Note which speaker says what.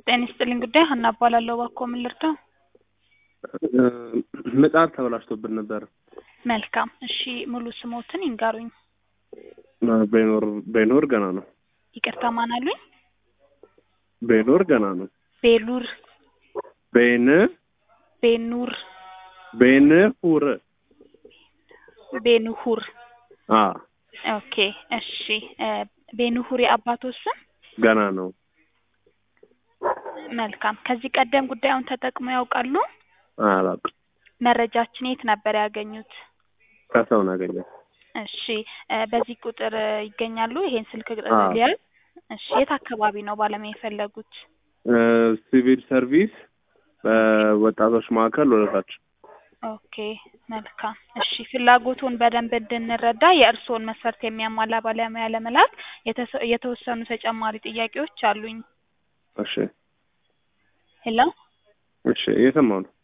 Speaker 1: ጤና ይስጥልኝ ጉዳይ ሀና እባላለሁ። እባክዎ ምን ልርዳው?
Speaker 2: ምጣድ ተበላሽቶብን ነበር።
Speaker 1: መልካም እሺ፣ ሙሉ ስሞትን ይንገሩኝ።
Speaker 2: በይኖር በይኖር ገና ነው።
Speaker 1: ይቅርታ ማን አሉኝ?
Speaker 2: በይኖር ገና ነው።
Speaker 1: ቤሉር
Speaker 2: በይን
Speaker 1: ቤኑር
Speaker 2: በይን ሁር
Speaker 1: ቤኑሁር
Speaker 2: አ
Speaker 1: ኦኬ እሺ እ ቤኑሁር የአባቶ ስም
Speaker 2: ገና ነው።
Speaker 1: መልካም ከዚህ ቀደም ጉዳዩን ተጠቅመው ያውቃሉ?
Speaker 2: አላውቅም።
Speaker 1: መረጃችን የት ነበር ያገኙት?
Speaker 2: ከሰው ነው ያገኘሁት።
Speaker 1: እሺ እ በዚህ ቁጥር ይገኛሉ? ይሄን ስልክ
Speaker 2: አዎ።
Speaker 1: ሊያዝ እሺ የት አካባቢ ነው ባለሙያ የፈለጉት?
Speaker 2: እ ሲቪል ሰርቪስ በወጣቶች ማዕከል ወደታች
Speaker 1: ኦኬ መልካም እሺ ፍላጎቱን በደንብ እንድንረዳ የእርስዎን መስፈርት የሚያሟላ ባለሙያ ለመላክ የተሰ- የተወሰኑ ተጨማሪ ጥያቄዎች አሉኝ።
Speaker 2: እሺ
Speaker 1: ሄሎ
Speaker 2: እሺ እየሰማሁ ነው።